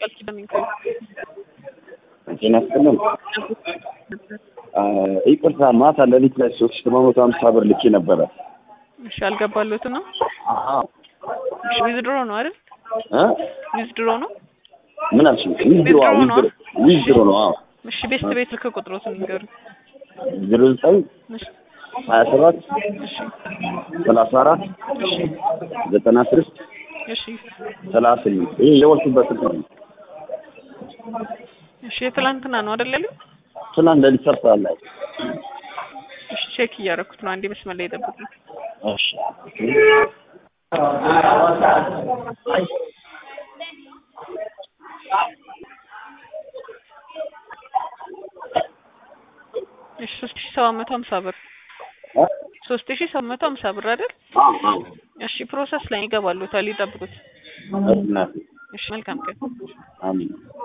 ቃል ኪዳን ይንከ ጤና ይስጥልን። ይቅርታ ማታ ሌሊት ላይ ሶስት ሺህ ሰባት መቶ ሀምሳ ብር ልኬ ነበረ። እሺ አልገባለትም ነው አዎ እሺ ዊዝድሮ ነው አይደል እ ዊዝድሮ ነው ምን አልሽኝ? ዊዝድሮ አዎ፣ ዊዝድሮ ነው? ዊዝድሮ ዊዝድሮ ነው። አዎ እሺ ቤስት ቤት ልክ ቁጥሮትን ንገሩ ዜሮ ዘጠኝ እሺ ሀያ ሰባት እሺ ሰላሳ አራት እሺ ዘጠና ስድስት እሺ ሰላሳ ስምንት ይህ የወልኩበት ስልክ ነው። እሺ የትላንትና ነው አይደል ያለው ትናንት ሌሊት ሰርተሃል ላይ እሺ ቼክ እያደረኩት ነው አንዴ መስመር ላይ ጠብቁኝ እሺ እሺ ሶስት ሺህ ሰባት መቶ ሀምሳ ብር እ? ሶስት ሺህ ሰባት መቶ ሀምሳ ብር አይደል አዎ አዎ እሺ ፕሮሰስ ላይ ይገባሉታል ይጠብቁት እናቴ እሺ መልካም ቀን አሜን